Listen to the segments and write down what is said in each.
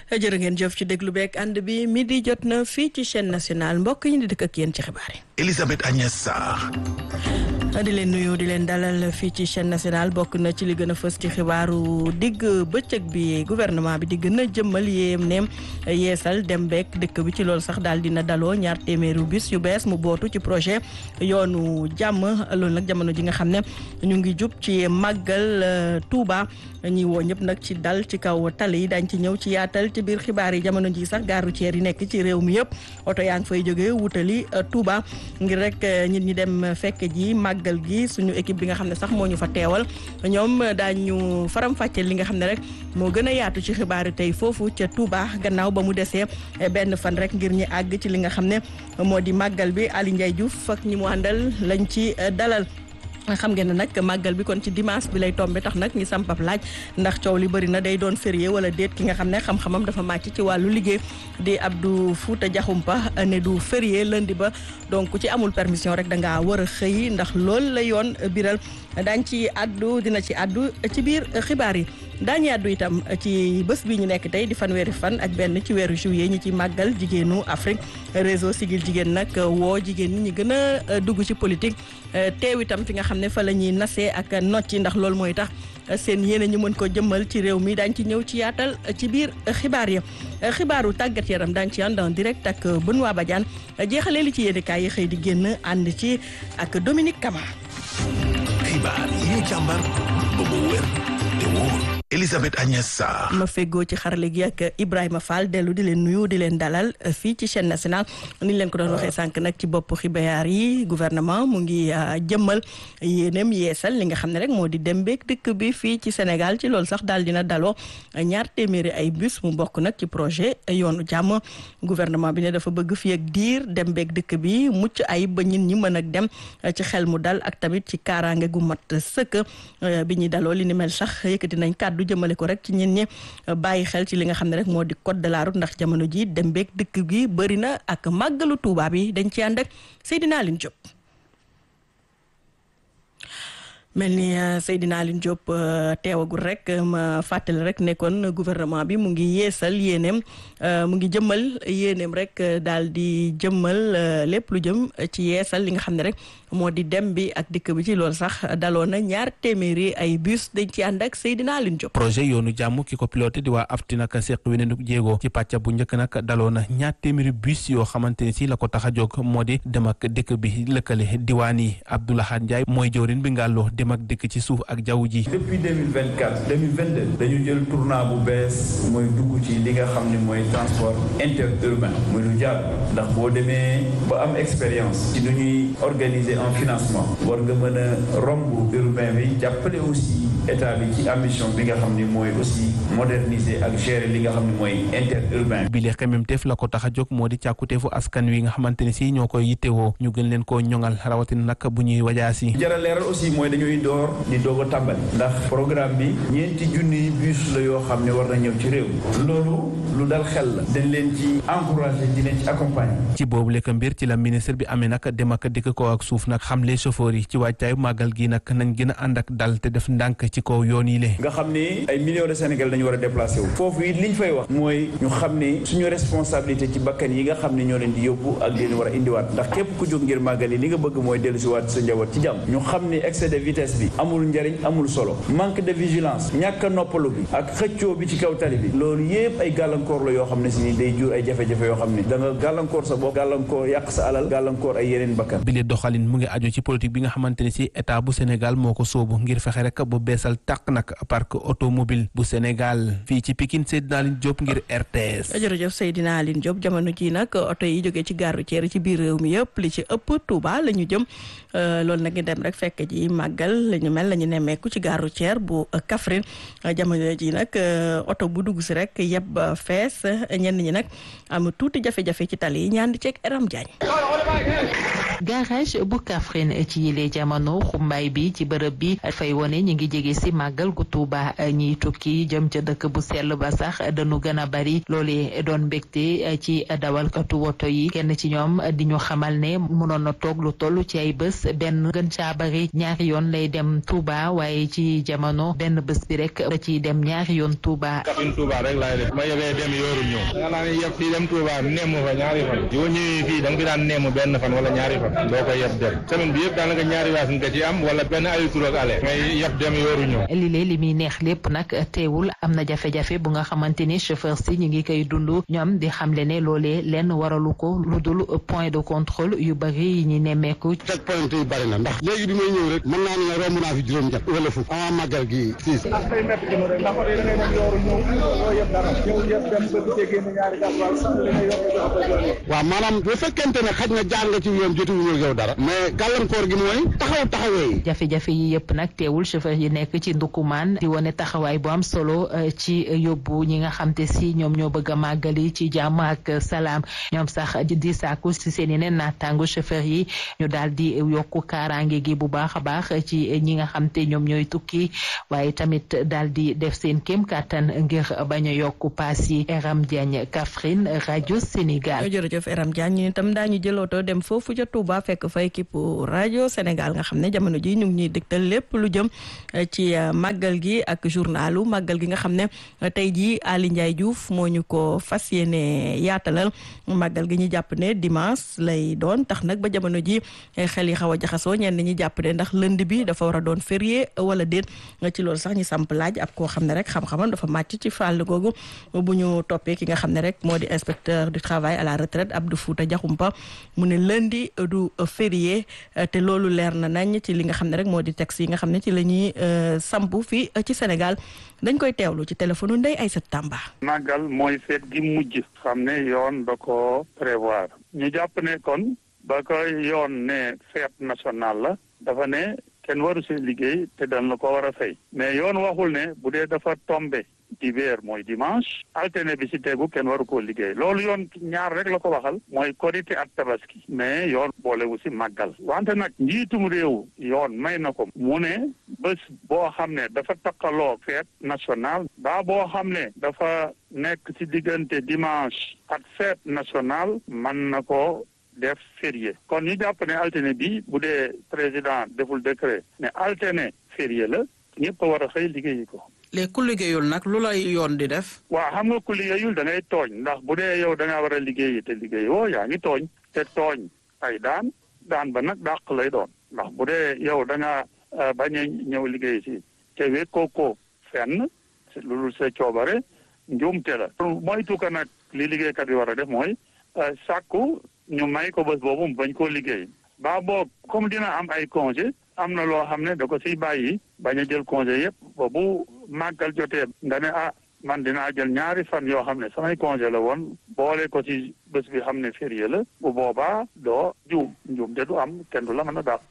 jërë ngeen jëf ci déglu beeg ànd bi midi jot na fii ci chaîne nationale mbokk yi di dëkk ak yéen ci xibaar yi. Elisabeth Agnès Sarr. di leen nuyu di leen dalal fii ci chaîne nationale bokk na ci li gën a fës ci xibaaru digg bëccëg bi gouvernement bi di gën a jëmmal yéem neem yeesal dem beeg dëkk bi ci loolu sax daal dina daloo ñaar téeméeru bis yu bees mu bootu ci projet yoonu jàmm loolu nag jamono ji nga xam ne ñu ngi jub ci màggal Touba ñi woo ñëpp nag ci dal ci kaw tali yi dañ ci ñëw ci yaatal ci biir xibaar yi jamono ji sax gare routière yi nekk ci réew mi yëpp oto yaa ngi fay jógee wutali Touba ngir rek nit ñi dem fekk ji màggal gi suñu équipe bi nga xam ne sax moo ñu fa teewal ñoom daañu faram-fàcce li nga xam ne rek moo gën a yaatu ci xibaar yi tey foofu ca Touba gannaaw ba mu desee benn fan rek ngir ñi àgg ci li nga xam ne moo di màggal bi Ali Ndiaye Diouf ak ñi mu àndal lañ ci dalal. xam ngeen ne nag màggal bi kon ci dimanche bi lay tombé tax nag ñi sampab laaj ndax coow li bëri na day doon férié wala déet ki nga xam ne xam-xamam dafa màcc ci wàllu liggéey di Abdou Fouta Diakhoumpa ne du férié lundi ba donc ku ci amul permission rek da ngaa war a xëy ndax loolu la yoon biral daañ ci addu dina ci addu ci biir xibaar yi daañu addu itam ci bés bi ñu nekk tey di fanweeri fan ak benn ci weeru juillet ñi ci màggal jigéenu Afrique réseau Sigil jigéen nag woo jigéen ñi ñi gën a dugg ci politique teew itam fi nga xam ne fa la ñuy nasee ak nocci ndax loolu mooy tax seen yéene ñu mën ko jëmmal ci réew mi daañ ci ñëw ci yaatal ci biir xibaar yi xibaaru tàggat yaram daañ ci ànd en direct ak Benoît Badiane jeexalee li ci yéenekaay yi xëy di génn ànd ci ak Dominique Kama xibaar yi ñu càmbar ba mu wér te wóor Elisabeth Agnès Sarr. ma feggoo ci xarale gi ak Ibrahima Fall dellu di leen nuyu di leen dalal fii ci chaîne nationale ni leen ko doon waxee sànq nag ci bopp xibaar yi gouvernement mu ngi jëmmal yéeneem yeesal li nga xam ne rek moo di dem beeg dëkk bi fii ci Sénégal ci loolu sax daal dina daloo ñaar téeméeri ay bus mu bokk nag ci projet yoonu jàmm gouvernement bi ne dafa bëgg fii ak diir dem beeg dëkk bi mucc ay ba ñin ñi mën ak dem ci xel mu dal ak tamit ci kaaraange gu mat sëkk bi ñuy daloo li ni mel sax yëkkati nañ kàddu jëmale ko rek ci ñin ñi bàyyi xel ci li nga xam ne rek moo di code de la route ndax jamono ji dem beeg dëkk gi bëri na ak màggalu Tuuba bi dañ ci ànd ak Seydina Aline Diop mel ni Seydina Aline Diop teewagul rek ma fàttali rek nekkoon gouvernement bi mu ngi yeesal yéeneem mu ngi jëmmal yéeneem rek daal di jëmmal lépp lu jëm ci yeesal li nga xam ne rek moo di dem bi ak dikk bi ci loolu sax daloon na ñaar téeméeri ay bus dañ ci ànd ak Seydina Aline Diop. projet yoonu jàmm ki ko piloté di waa afti nag seq weneen jéego ci pàcc bu njëkk nag daloon na ñaar téeméeri bus yoo xamante ni si la ko tax a jóg moo di dem ak dëkk bi lëkkale diwaan yi Abdoulaye Ndiaye mooy jawrin bi ngàlloo dem ak dëkk ci suuf ak jaww ji. depuis 2024 2022 dañu jël tournant bu bees mooy dugg ci li nga xam ne mooy transport interurbain muy lu jaar ndax boo demee ba am expérience ci nu ñuy organiser en financement war nga mën a romb urbain bi jàppale aussi état bi ci ambition bi nga xam ne mooy aussi moderniser ak gérer li nga xam ne mooy interurbain bi. bi lee xememteef la ko tax a jóg moo di càkkuteefu askan wi nga xamante ne si ñoo koy yittewoo ñu gën leen koo ñoŋal rawatina nag bu ñuy wajaasi. jara leeral aussi mooy dañuy door di doog a tàmbali ndax programme bi ñeenti junniy bus la yoo xam ne war na ñëw ci réew loolu lu dal xel la dañ leen ci encouragé di leen ci accompagner. ci boobu lekk mbir ci la ministre bi amee nag dem ak dikk ko ak suuf nag xamle chauffeur yi ci wàccaayu màggal gi nag nañ gën a ànd ak dal te def ndànk ci kaw yoon yi le nga xam ni ay millions de Sénégal dañu war a déplacé wu foofu it liñ fay wax mooy ñu xam ni suñu responsabilité ci bakkan yi nga xam ne ñoo leen di yóbbu ak leen war a indiwaat ndax képp ku jóg ngir màggal yi li nga bëgg mooy dellu si waat sa njaboot ci jàmm ñu xam ni excès de vitesse bi amul njariñ amul solo manque de vigilance ñàkk a noppalu bi ak xëccoo bi ci kaw tali bi loolu yépp ay gàllankoor la yoo xam ne si ni day jur ay jafe-jafe yoo xam ne da nga gàllankoor sa bopp gàllankoor yàq sa alal gàllankoor ay yeneen bakkan bi le doxalin mu ngi aju ci politique bi nga xamante ne si état bu Sénégal moo ko sóobu ngir fexe rek bu beesal tàq nag parc automobile bu Sénégal fii ci Pikine Seydina Aline Diop ngir RTS. jërëjëf Seydina Aline Diop jamono ji nag oto yi jógee ci gare routière ci biir réew mi yëpp li ci ëpp Touba la ñu jëm loolu nag dem rek fekk ji màggal la ñu mel la ñu nemmeeku ci gare routière bu Kaffrine jamono ji nag oto bu dugg si rek yeb fees ñenn ñi nag am tuuti jafe-jafe ci tali yi ñaan di ceeg Eram Diagne garage bu Kaffrine ci yile jamono xumbaay bi ci bërëb bi fay wone ñi ngi jege si màggal gu Tuuba ñiy tukki jëm ca dëkk bu sell ba sax dañu gën a bari loolee doon mbégte ci dawalkatu woto yi kenn ci ñoom di ñu xamal ne mënoon na toog lu toll ci ay bés benn gën caa bari ñaari yoon lay dem Tuuba waaye ci jamono benn bés bi rek da ciy dem ñaari yoon Tuuba. Kaffrine Tuuba rek laay def ma yebee dem yooru ñëw nga naa ne yeb fii dem Tuuba nemm fa ñaari fan yoo ñëwee fii da nga fi daan nemm benn fan wala ñaari fan doo ko yeb dem semaine bi yëpp daanaka ñaari waas nga ci am wala benn aller retour ak aller ngay yeb dem yooru ñëw li lee li muy neex lépp nag teewul am na jafe-jafe bu nga xamante ni chauffeur si ñu ngi koy dund ñoom di xamle ne loolee lenn waralu ko lu dul point de contrôle yu bari yi ñu nemmeeku check point yi bari na ndax léegi bi may ñëw rek mën naa ne romb naa fi juróom ñett wala fukk avant màggal gi siis waaw maanaam bu fekkente ne xaj na jaar nga ci yoon jotuwuñu yow dara mais gàllankoor gi mooy taxaw taxawee jafe-jafe yi yëpp nag teewul chauffeur yi nekk ci ndukumaan di wane taxawaay bu am solo ci yóbbu ñi nga xam te si ñoom ñoo bëgg a màggali ci jàmm ak salaam ñoom sax di sàkku si seen yeneen naataango chauffeur yi ñu daal di yokku kaaraange gi bu baax a baax ci ñi nga xam te ñoom ñooy tukki waaye tamit daal di def seen kéem kàttan ngir bañ a yokku paas yi Eram Diagne Kaffrine rajo Sénégal. jërëjëf Eram Diagne ñu itam daañu jëlootoo dem foofu ca Touba fekk fa équipe rajo Sénégal nga xam ne jamono ji ñu ngi ñuy dégtal lépp lu jëm ci màggal gi ak journalu màggal gi nga xam ne tey jii Ali Ndiaye Diouf moo ñu ko fas yéene yaatalal màggal gi ñu jàpp ne dimanche lay doon tax nag ba jamono ji xel yi xaw a jaxasoo ñenn ñi jàpp ne ndax lënd bi dafa war a doon férié wala déet ci loolu sax ñu samp laaj ab koo xam ne rek xam-xamam dafa màcc ci fàll googu bu ñu toppee ki nga xam ne rek moo di inspecteur du travail à la retraite Abdou Fouta Diakhoumpa mu ne lundi du férié te loolu leer na nañ ci li nga xam ne rek moo di texte yi nga xam ne ci la ñuy samp fii ci Sénégal dañ koy teewlu ci téléphone Ndeye Aïssata Tamba. màggal mooy feet gi mujj xam ne yoon da ko prévoir ñu jàpp ne kon ba koy yoon ne fête nationale la dafa ne kenn waru si liggéey te dañ la ko war a fay mais yoon waxul ne bu dee dafa tombé dibeer mooy dimanche alterné bi si tegu kenn waru koo liggéey loolu yoon ñaar rek la ko waxal mooy korité ak tabaski mais yoon boolewu si màggal wante nag njiitum réew yoon may na ko mu ne bés boo xam ne dafa takkaloo fête nationale baa boo xam ne dafa nekk si diggante dimanche ak fête nationale mën na ko def férié kon ñu jàpp ne alterné bi bu dee président deful décret ne alterné férié la ñëpp a war a xëy liggéeyi ko léegi ku liggéeyul nag lu lay yoon di def. waaw xam nga ku liggéeyul da ngay tooñ ndax bu dee yow da ngaa war a liggéeyi te liggéey woo yaa ngi tooñ te tooñ ay daan daan ba nag dàq lay doon ndax bu dee yow da ngaa bañ a ñëw liggéey si te wekkoo ko fenn lu dul sa coobare njuumte la. moytu ko nag li liggéeykat bi war a def mooy sàkku ñu may ko bés boobu mu bañ koo liggéey ba boog comme dina am ay congé am na loo xam ne da ko siy bàyyi bañ a jël congé yëpp ba bu màggal jotee nga ne ah man dinaa jël ñaari fan yoo xam ne samay congé la woon boole ko ci bés bi xam ne férié la bu boobaa doo juum njuum te du am kenn du la mën a dàq.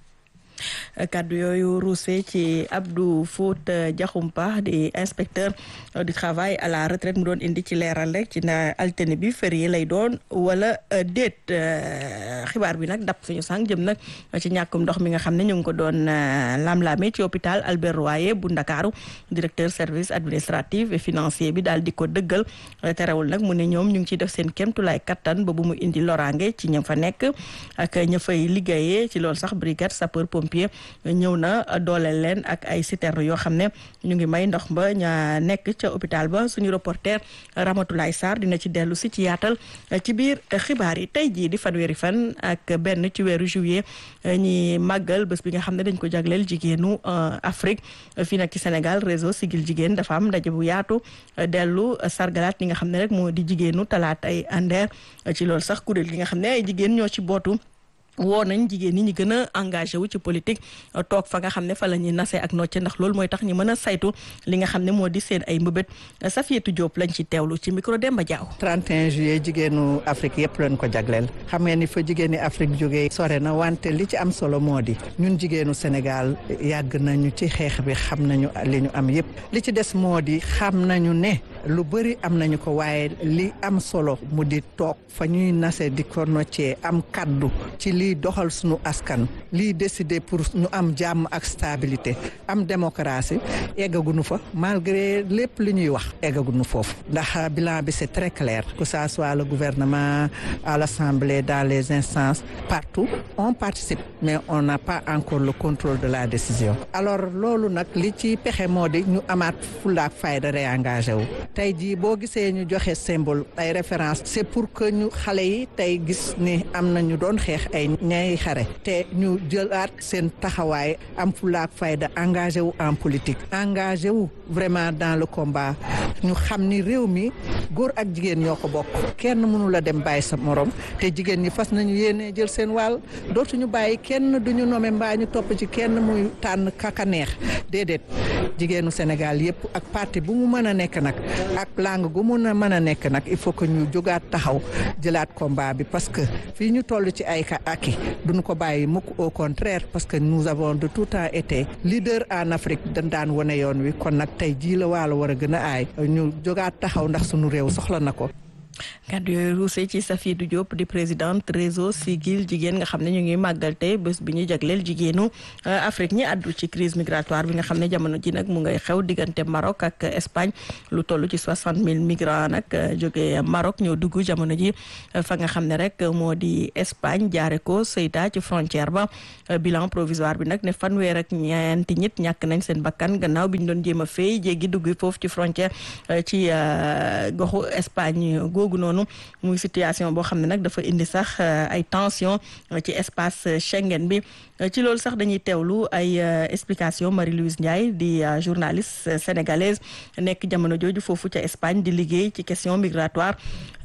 kaddu yooyu ruuse ci Abdou Fouta Diakhoumpa di inspecteur du travail à la retraite mu doon indi ci leeral rek ci na altine bi férié lay doon wala déet xibaar bi nag dab suñu sànq jëm nag ci ñàkkum ndox mi nga xam ne ñu ngi ko doon lam-laame ci hôpital Albert Royer bu Ndakaaru directeur service administratif et financier bi daal di ko dëggal terewul nag mu ne ñoom ñu ngi ciy def seen kéemtulaay kattan ba bu mu indi loraange ci ña fa nekk ak ña fay liggéeyee ci loolu sax brigade sapeur pompier ñëw na dooleel leen ak ay citerne yoo xam ne ñu ngi may ndox ba ña nekk ca hôpital ba suñu reporter Ramatoulaye Sarr dina ci dellu si ci yaatal ci biir xibaar yi tey jii di fanweeri fan ak benn ci weeru juillet ñi màggal bés bi nga xam ne dañ ko jagleel jigéenu Afrique fii nag ci Sénégal réseau Sigil jigéen dafa am ndaje bu yaatu dellu sargalaat ñi nga xam ne rek moo di jigéenu talaata ay andeer ci loolu sax kuréel gi nga xam ne ay jigéen ñoo ci bootu woo nañ jigéen ñi ñu gën a engagé wu ci politique toog fa nga xam ne fa la ñuy nasee ak nocce ndax loolu mooy tax ñu mën a saytu li nga xam ne moo di seen ay mbëbët Safietou Diop lañ ci teewlu ci micro Demba Diaw. 31 juillet jigéenu Afrique yëpp lañ ko jagleel xam ngeen ni fa jigéeni Afrique jógee sore na wante li ci am solo moo di ñun jigéenu Sénégal yàgg nañu ci xeex bi xam nañu li ñu am yëpp li ci des moo di xam nañu ne lu bëri am nañu ko waaye li am solo mu di toog fa ñuy nase di ko noccee am kaddu ci liy doxal suñu askan liy décider pour ñu am jàmm ak stabilité am démocratie eggaguñu fa malgré lépp li ñuy wax eggaguñu foofu ndax bilan bi c'est très clair que ça soit le gouvernement à l'Assemblée dans les instances partout on participe mais on n'a pas encore le contrôle de la décision alors loolu nag li ci pexe moo di ñu amaat fulaak fayda réengagé wu tey jii boo gisee ñu joxe symbole ay référence c'est pour que ñu xale yi tey gis ni am na ñu doon xeex ay ñay xare te ñu jëlaat seen taxawaay am fulaak fayda engagé wu en politique engagé wu vraiment dans le combat ñu xam ni réew mi góor ak jigéen ñoo ko bokk kenn mënu la dem bàyyi sa morom te jigéen ñi fas nañu yéene jël seen wàll dootuñu bàyyi kenn duñu nome mbaa ñu topp ci kenn muy tànn kaka neex déedéet jigéenu Sénégal yëpp ak parti bu mu mën a nekk nag ak langue gu mun a mën a nekk nag il faut que ñu jógaat taxaw jëlaat combat bi parce que fii ñu toll ci ay ka aki duñu ko bàyyi mukk au contraire parce que nous avons de tout temps été leader en Afrique dañ daan wane yoon wi kon nag tey jii la waalo war a gën a aay ñu jógaat taxaw ndax sunu réew soxla na ko kàddu yooyu ruuse ci Safidou Diop di présidente réseau Siggil jigéen nga xam ne ñu ngi màggal tey bés bi ñu jagleel jigéenu Afrique ñi àddu ci crise migratoire bi nga xam ne jamono ji nag mu ngay xew diggante Maroc ak Espagne lu toll ci soixante mille migrants nag jóge Maroc ñoo dugg jamono ji fa nga xam ne rek moo di Espagne jaare ko Ceuta ci frontière ba bilan provisoire bi nag ne fanweer ak ñeenti nit ñàkk nañ seen bakkan gannaaw bi ñu doon jéem a fay jéggi dugg foofu ci frontière ci goxu Espagne googu noonu muy situation boo xam ne nag dafa indi sax ay tension ci espace Schengen bi ci loolu sax dañuy teewlu ay explication Marie-Louise Ndiaye di journaliste sénégalaise nekk jamono jooju foofu ca Espagne di liggéey ci question migratoire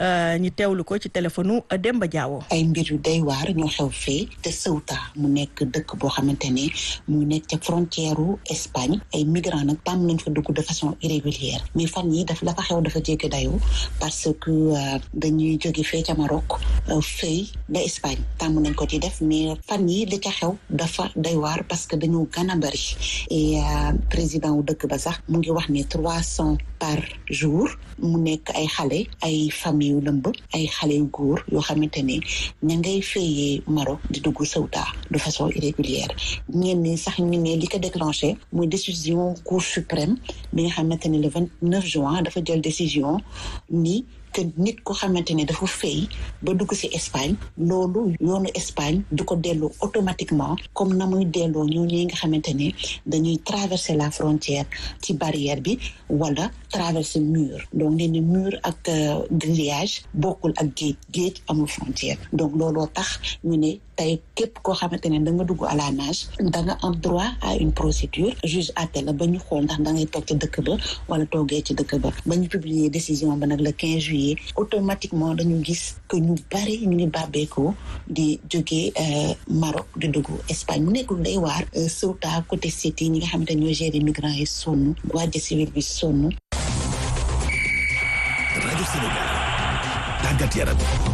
ñu teewlu ko ci téléphone Demba Diawo. ay mbir yu day waar ñoo xew fee te Ceuta mu nekk dëkk boo xamante ne mu nekk ca frontière u Espagne ay migrants nag tàmm nañ fa dugg de façon irrégulière mais fan yi daf la fa xew dafa jéggi dayoo parce que dañuy jóge fee ca Maroc fay ba Espagne tàmm nañ ko ci def mais fan yi li ca xew dafa day waar parce que dañoo gën a bëri et président wu dëkk ba sax mu ngi wax ne trois cents par jour mu nekk ay xale ay famille yu lëmb ay xale yu góor yoo xamante ne ña ngay fayee Maroc di dugg Ceuta de façon irrégulière ñenn ñi sax ñu ne li ko déclenché muy décision cour suprême bi nga xamante ne le vingt neuf juin dafa jël décision ni que nit ko xamante ne dafa fay ba dugg ci Espagne loolu yoonu Espagne du ko delloo automatiquement comme na muy delloo ñooñu nga xamante ne dañuy traverser la frontière ci barrière bi wala traverser mur donc nee na mur ak grillage bokkul ak géej géej amul frontière donc looloo tax ñu ne tey képp koo xamante ne da nga dugg à la nage da nga am droit à une procédure juge àtte la ba ñu xool ndax da ngay toog ci dëkk ba wala toogee ci dëkk ba ba ñu publier décision ba nag le 15 juillet automatiquement dañu gis que ñu bari ñu ngi bàbbeekoo di jógee Maroc di dugg Espagne mu nekkul day waar Ceuta côté City ñi nga xamante ne ñoo gérer migrants yi sonn Guardia civile bi sonn. rajo Sénégal tàggat yaram.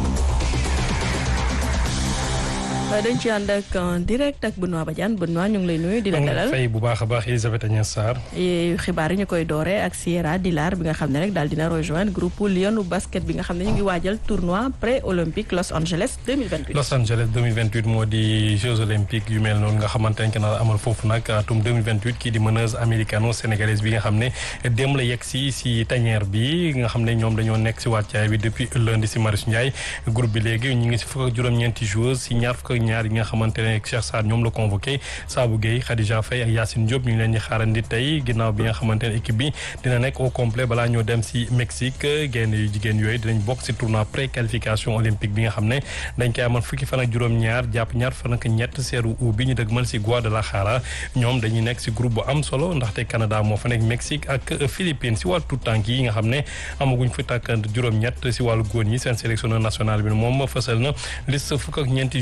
dañ ci ànd ak direct ak Benoît Badiane Benoît ñu ngi lay nuyu di la dalal fay bu baax a baax Elisabeth Agnès Sarr xibaar yi ñu koy dooree ak Sierra Dilar bi nga xam ne rek daal dina rejoindre groupe Lionu basket bi nga xam ne ñu ngi waajal tournoi pré olympique Los Angeles 2028 Los Angeles 2028 moo di Jeux olympiques yu mel noonu nga xamante ne na amal foofu nag atum 2028 kii di meneuse américano sénégalaise bi nga xam ne dem la yegg si si tanière bi nga xam ne ñoom dañoo nekk si wàccaay bi depuis lundi si Marius Ndiaye groupe bi léegi ñu ngi si fukk ak juróom-ñeenti joueurs si ñaar fukk ñaar yi nga xamante ne Cheikh Sarr ñoom la convoqué Sabou Gueye Khadija Faye ak Yacine Diop ñu ngi leen di xaarandi tey ginnaaw bi nga xamante ne équipe bi dina nekk au complet balaa ñoo dem si Mexique gaynde yu jigéen yooyu dinañ bokk si tournoi pré qualification olympique bi nga xam ne dañ koy amal fukki fan ak juróom-ñaar jàpp ñaar fan ak ñett seeru u bi ñu dëgmal si Guadalajara ñoom dañuy nekk si groupe bu am solo ndaxte Canada moo fa nekk Mexique ak Philippines si wàllu tout tànk yi nga xam ne amaguñ fi tàkk juróom-ñett si wàllu góor ñi seen sélectionneur national bi moom fësal na liste fukk ak ñeenti joueurs yi nga xam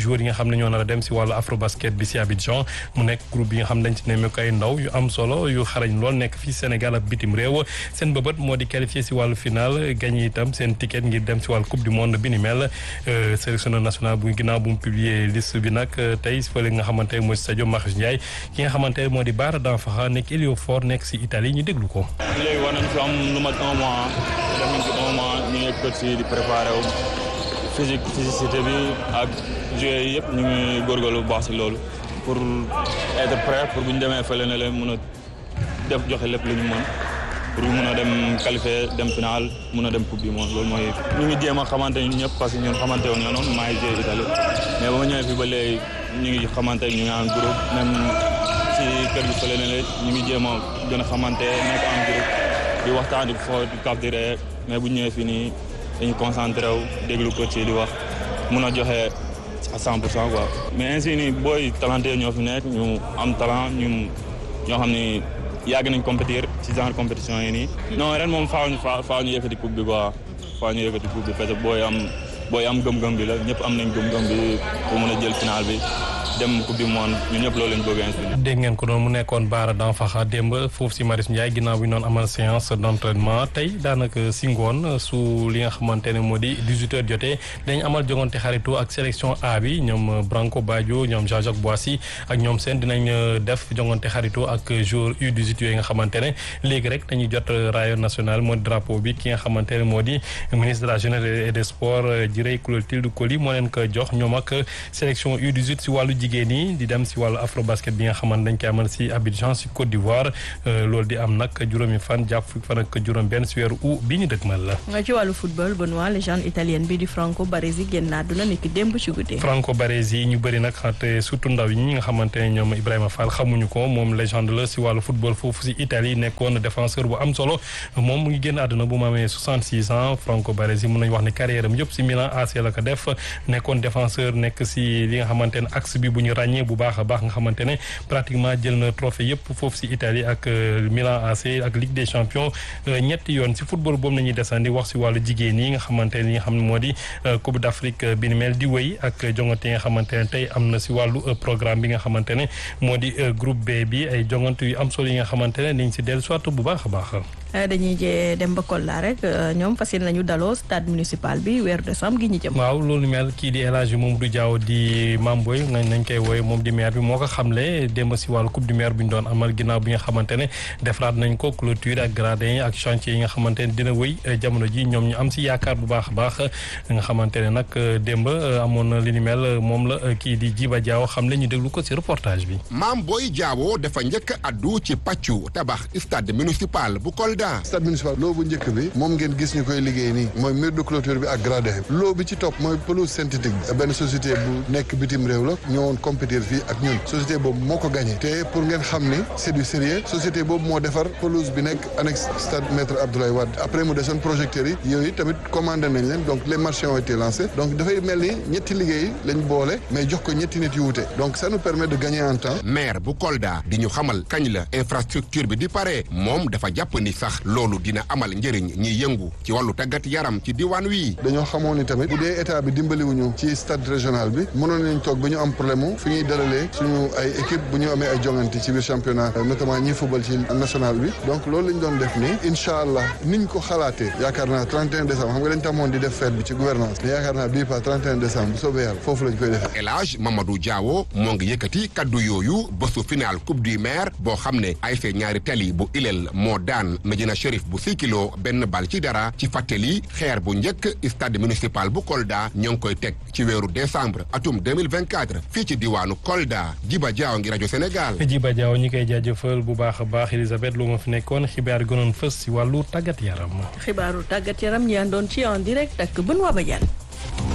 xam ne ñoo nar a dem si wàllu afrobasket bi si Abidjan mu nekk groupe bi nga xam ne dañ ci nemmeeku ay ndaw yu am solo yu xarañ lool nekk fii Sénégal ak bitim réew seen bëbët moo di qualifié si wàllu final gagné itam seen ticket ngir dem si wàllu coupe du monde bi ni mel sélectionneur national bu ginnaaw bu mu publier liste bi nag tey fële nga xamante mooy Sadio Marius Ndiaye ki nga xamante moo di Bara Danfaxa nekk héliofort nekk si Italie ñu déglu ko. léegi war nañ fi am lu mat un mois def nañ fi un mois ñu ngi coach yi di préparé wu physique physicité bi ak joueurs yi yëpp ñu ngi góorgóorlu bu baax si loolu pour être prêt pour bu ñu demee fële ne leen mën a def joxe lépp lu ñu mën pour mun a dem qualifier dem final mun a dem coupe du monde loolu mooy ñu ngi jéem a xamante ñun ñëpp parce que ñun xamante woon noonu maa ngi joué Italie mais ba ma ñëwee fii ba léegi ñu ngi xamante ñu ngi en groupe même si kër gi fële ne leen ñu ngi jéem a gën a xamante nekk en groupe di waxtaan di fo di kaf di ree mais bu ñu ñëwee fii nii dañu concentré wu déglu coach yi di wax mun a joxe à 100 pour cent quoi. mais ainsi nii booy talenté ñoo fi nekk ñu am talent ñu ñoo xam ni yàgg nañ compétir ci genre compétition yi nii. non ren moom faaw ñu faaw ñu yëkkati coupe bi quoi faaw ñu yëkkati coupe bi parce que booy am booy am gëm-gëm bi la ñëpp am nañ gëm-gëm bi pour mun a jël final bi. dem coupe du monde ñun ñëpp loolu lañ bëgg a dégg ngeen ko doon mu nekkoon Bara Danfaxa démb foofu si Marius Ndiaye ginnaaw bi ñu doon amal séance d' entraînement tey daanaka si ngoon su li nga xamante ne moo di 18 heures jotee dañ amal jogante xaritu ak sélection A bi ñoom Branco Badio ñoom Jean-Jacques Boissy ak ñoom seen dinañ def jogante xaritu ak joueur U18 yooyu nga xamante ne léegi rek dañuy jot rayon national moo di drapeau bi ki nga xamante ne moo di ministre de la jeunesse et des sports Jirey Clotilde Coly moo leen ko jox ñoom ak sélection U18 si wàllu jigéen ñi di dem si wàllu afrobasket bi nga xamante dañ koy amal si Abidjan si Côte d'Ivoire loolu di am nag juróomi fan jàpp fukki fan ak juróom benn si weeru août bi ñu dëgmal la. ci wàllu football Benoît légende italienne bi di Franco Baresi génn àdduna niki démb ci guddi. Franco Baresi ñu bëri nag te surtout ndaw yi ñi nga xamante ne ñoom Ibrahima Fall xamuñu ko moom légende la si wàllu football foofu si Italie nekkoon défenseur bu am solo moom mu ngi génn àdduna bu mu amee 66 ans Franco Baresi mun nañu wax ne carrière am yëpp si Milan AC la ko def nekkoon défenseur nekk si li nga xamante ne axe bi bu ñu ràññee bu baax a baax nga xamante ne pratiquement jël na trophée yëpp foofu si Italie ak Milan AC ak Ligue des champions ñetti yoon si football boobu nañuy desandi wax si wàllu jigéen yi nga xamante ne li nga xam ne moo di Coupe d'Afrique bi ni mel di wéy ak jongante yi nga xamante ne tey am na si wàllu programme bi nga xamante ne moo di groupe B bi ay jongante yu am solo yi nga xamante ne dañ si dellu soit bu baax a baax. dañuy jee dem ba Kolda rek ñoom fas yéene nañu daloo stade municipal bi weeru décembre gi ñu jëm. waaw loolu mel kii di El Hadji Mamadou Diaw di Mamboy nañ nañ koy wooye moom di maire bi moo ko xamle démb si wàllu coupe du maire bi ñu doon amal ginnaaw bi nga xamante ne defaraat nañ ko clôture ak gradin yi ak chantier yi nga xamante ne dina wëy jamono ji ñoom ñu am si yaakaar bu baax a baax nga xamante ne nag démb amoon na li ni mel moom la kii di Jiba Diaw xam le ñu déglu ko si reportage bi. Mamboy Diaw dafa njëkk addu ci pàccu tabax stade municipal bu Kolda. stade municipal loo bu njëkk bi moom ngeen gis ñu koy liggéey nii mooy mur de clôture bi ak gradin bi loo bi ci topp mooy pelouse synthétique bi benn société bu nekk bitim réew la ñëwoon compétir fii ak ñun société boobu moo ko gagné te pour ngeen xam ni c'est du sérieux société boobu moo defar pelouse bi nekk annexe stade maître Abdoulaye Wade après mu desoon projecteurs yi yooyu tamit commandé nañ leen donc les marchés ont été lancés donc dafay mel ni ñetti liggéey lañ boole mais jox ko ñetti nit yu wute donc ça nous permet de gagner en temps maire bu Kolda di ñu xamal kañ la infrastructure bi di pare moom dafa jàpp ni sax loolu dina amal njëriñ ñi yëngu ci wàllu tàggat yaram ci diwaan wi. dañoo xamoon ni tamit bu dee état bi dimbaliwuñu ci stade régional bi mënoon nañ toog ba ñu am problème mu fi ñuy dalalee suñu ay équipe bu ñu amee ay jongante ci biir championnat notamment ñi football ci national bi donc loolu lañ doon def nii incha allah niñ ko xalaatee yaakaar naa 31 décembre xam nga dañ tamoon di def fête bi ci gouvernance mais yaakaar naa bii pas 31 décembre bu soobee yàlla foofu lañ koy defee. El Hadj Mamadou Diawo moo ngi yëkkati kaddu yooyu bésu final coupe du maire boo xam ne ASC ñaari tali bu Ilel moo daan Medina Chérif bu kilo benn bal ci dara ci fàttali xeer bu njëkk stade municipal bu Kolda ñoo ngi koy teg ci weeru décembre atum 2024 fii ci diwaanu Kolda Jiba Jaaw ngi rajo Sénégal. Jiba Jaaw ñi koy jaajëfal bu baax a baax Elisabeth lu ma fi nekkoon xibaar gënoon fës si wàllu tàggat yaram. xibaaru tàggat yaram ñi àndoon ci en direct ak Benoît Badiane.